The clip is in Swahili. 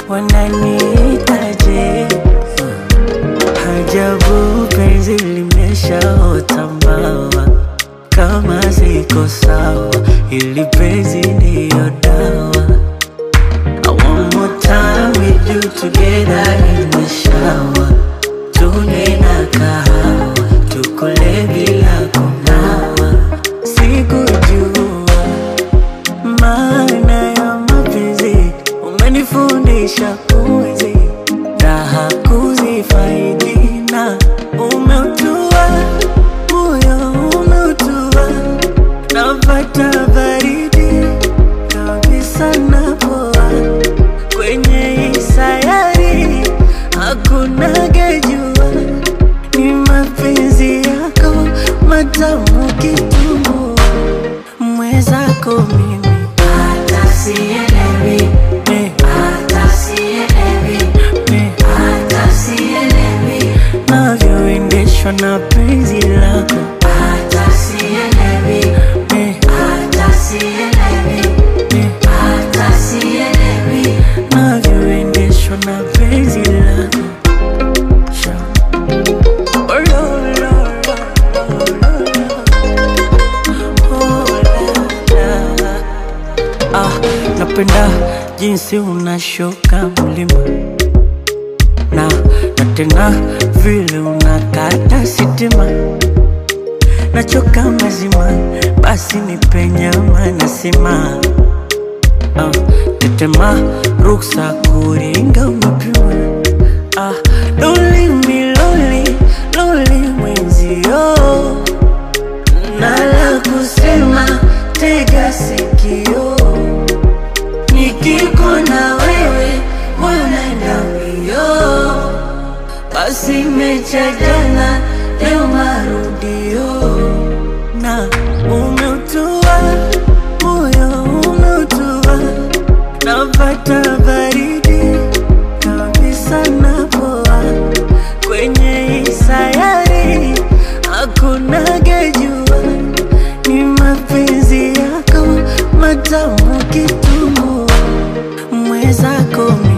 wananiitaje? Ajabu penzi limeshaota mbawa, kama siko sawa, ili penzi ndiyo dawa. I want more time with you together in the shower, tune na kahawa, tukule bila kunawa. Sikujua maana ya mapenzi, umenifundisha kuishi raha kuzifaidi, na umeutua moyo umeutua, napata baridi kabisa napoa kwenye hii sayari, hakuna gejua, ni mapenzi yako matamu kitumbua, mwezako mimi Hata sielewi, eh, hata sielewi, eh, hata sielewi, navyoendeshwa na penzi lako hata sielewi, eh, hata sielewi, eh, hata sielewi. navyoendeshwa na penzi lako Sha. Oh, lo, lo, lo, lo, lo. Oh, la, la. Ah, napenda jinsi unashuka mlima na na tena vile unakata sitima, nachoka mazima, basi nipe nyama nasema ah, tetema ruksa kuringa umepima ah, loli miloli loli mwenzio nala kusema tega sikio nikikona wewe moyo naenda mbio basi mecha jana leo marudio na umeutua moyo umeutua napata baridi kabisa napoa kwenye hii sayari hakuna gejua ni mapenzi yako matamu kitumbua mwezako